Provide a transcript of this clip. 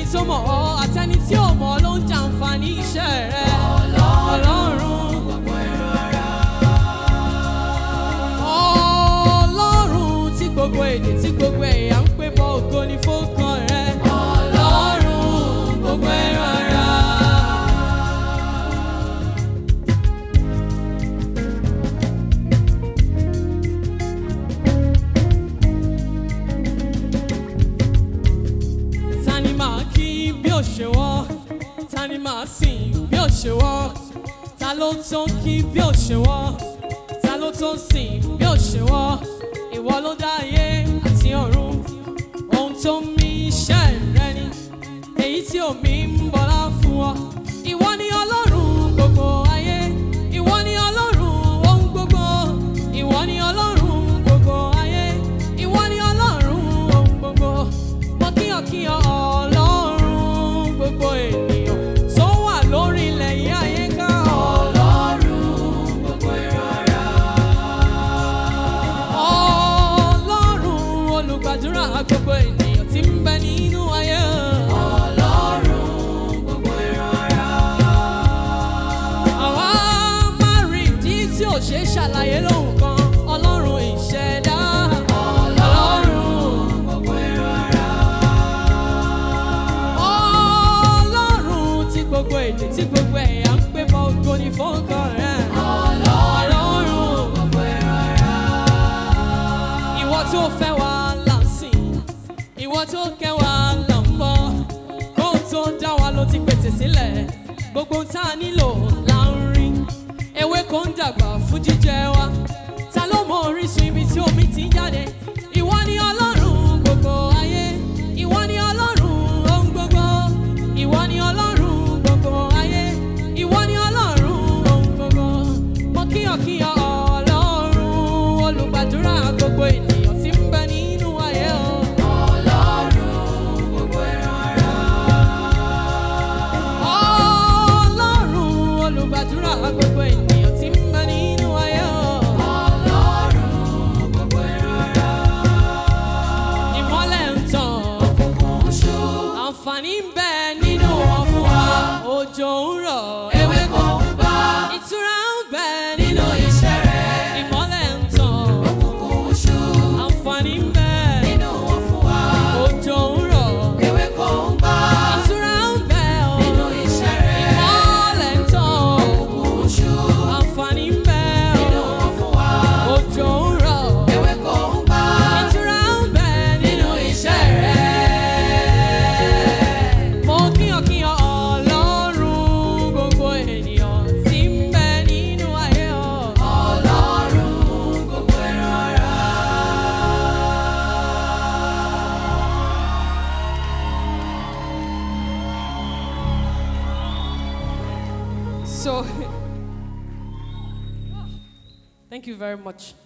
àtẹni tó mọ̀ ọ́ àtẹni tí ò mọ̀ ló ń jàǹfààní iṣẹ́ rẹ ọlọ́run. ọlọ́run tí gbogbo èdè tí gbogbo ẹ̀yà ń pè mọ́ ògo ní fọ́kàn rẹ ọlọ́run gbogbo ẹ̀rọ ara. ta ni màá kí bí ó ṣe wọ́ ta ni màá sìn bí ó ṣe wọ́ ta ló tó kí bí ó ṣe wọ́ ta ló tó sìn bí ó ṣe wọ́ ìwọ ló dá ayé àti ọ̀run ohun tó ń mí iṣẹ́ rẹ ni èyí tí omi ń bọ́lá fún ọ ìwọ ni ọlọ́run gbogbo ayé ìwọ ni ọlọ́run ohun gbogbo ìwọ ni ọlọ́run gbogbo ayé ìwọ ni ọlọ́run ohun gbogbo mo kíyàn kíyàn ọlọ́run gbogbo ènìyàn tó wà lórí ilẹ̀ yìí ayé ká ọlọ́run gbogbo ìrọ̀rá. ọlọ́run olùgbàdúrà gbogbo ènìyàn tí ń bẹ nínú ayé. ọlọ́run gbogbo ìrọ̀rá. àwa máa rí ìdí tí ò ṣeé ṣàlàyé lóhùn kan ọlọ́run ìṣẹ̀dá. ọlọ́run gbogbo ìrọ̀rá. ọlọ́run tí gbogbo èdè tí gbogbo ẹ̀yà ń pè mọ́ ògo ní fọ́nkàn rẹ̀. ọlọ́run gbogbo ìrọ̀rá. ìwọ tó fẹ́ wa là ń sìn ìwọ tó kẹ́ wa là ń bọ̀ kó tó dá wa ló ti pèsè sílẹ̀ gbogbo tá a nílò là ń rí ewé kò ń dàgbà fún jíjẹ wa ta ló mọ orísun ibi tí omi ti ń jáde ìwọ ni ọlọ́run gbogbo ayé ìwọ ni ọlọ́run ohun gbogbo ìwọ ni ọlọ́run gbogbo ayé ìwọ ni ọlọ́run ohun gbogbo mo kíyàn kíyàn ọlọ́run olùgbàdúrà gbogbo ènìyàn tí ń bẹ nínú ayé o. ọlọ́run gbogbo ìrọ̀rá. ọlọ́run olùgbàdúrà gbogbo ènìyàn tí ń bẹ nínú ayé o. ọlọ́run gbogbo ìrọ̀rá. ìmọ́lẹ̀ ń tàn òkùnkùn ṣú. àǹfààní ń bẹ nínú wọn fún wa. òjò ń rọ̀ ewé kò ń bá. ìtura ń bẹ nínú iṣẹ́ rẹ̀. ìmọ́lẹ̀ ń tàn òkùnkùn ṣú. àǹfààní ń bẹ nínú wọn fún wa. òjò ń rọ̀ ewé kò ń bá. ìtura ń bẹ nínú iṣẹ́ rẹ̀. ìmọ́lẹ̀ ń tàn òkùnkùn ṣú. àǹfààní ń bẹ nínú wọn fún wa. òjò ń rọ̀ ewé kò ń bá. ìtura ń bẹ nínú iṣẹ́ rẹ̀. Mo kíyàn kíyàn ọlọ́run gbogbo ènìyàn tí ń bẹ nínú ayé o. Ọlọ́run gbogbo ìrọ̀rá. So, thank you very much.